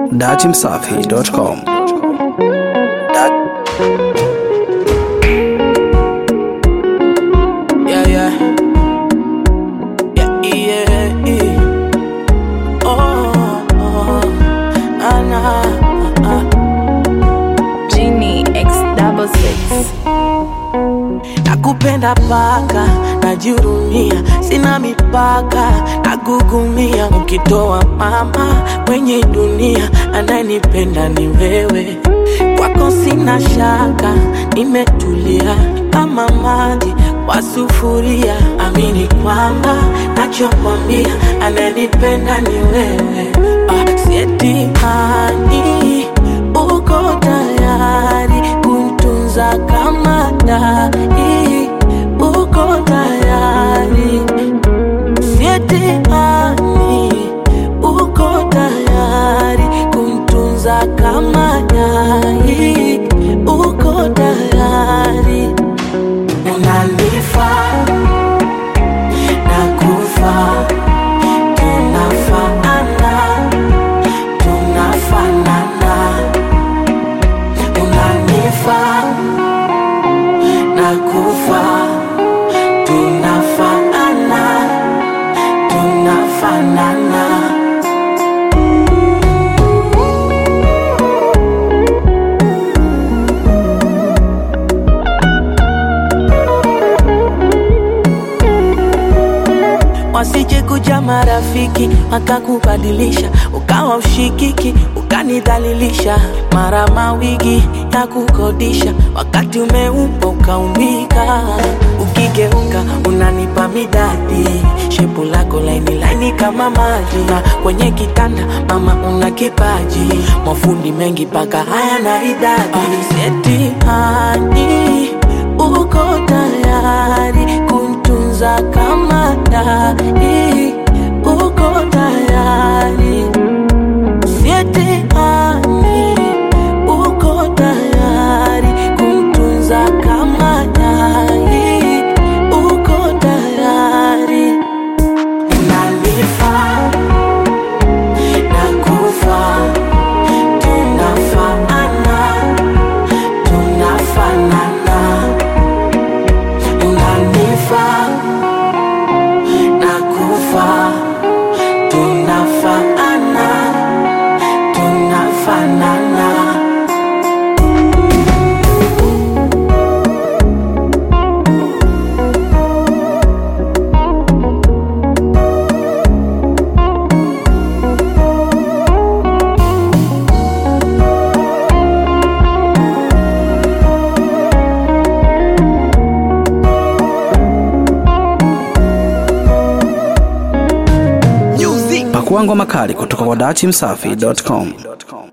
datimsafi.com. Yeah, yeah. Yeah, yeah, yeah. Oh, oh, ah, nah, ah. Genie X double six. Nakupenda paka, najihurumia, sina mipaka, nagugumia. Ukitoa mama kwenye dunia, anayenipenda ni wewe. Kwako sina shaka, nimetulia kama maji kwa sufuria. Amini kwamba nachokwambia, anayenipenda ni wewe. Ah, sietimani uko tayari kuntunza kama dai, uko tayari sietimani, uko tayari kuntunza kama dai, uko tayari unanifaa nakufa tunafaana tunafanana unanifaa nakufa tunafaana tunafanana wasije kuja marafiki wakakubadilisha ukawa ushikiki ukanidhalilisha mara mawigi ya kukodisha wakati umeupa ukaumbika ukigeuka unanipa midadi shepu lako laini laini kama maji na kwenye kitanda mama una kipaji mafundi mengi paka haya na idadi setihani uko tayari kuntunza kama dai, uko tayari sietehani, uko tayari kuntunza kama dai, uko tayari unanifaa nakufa tunafaana tunafanana unanifaa nakufa tunafaana tunafanana Pakua ngoma kali kutoka kwa datimsafi.com.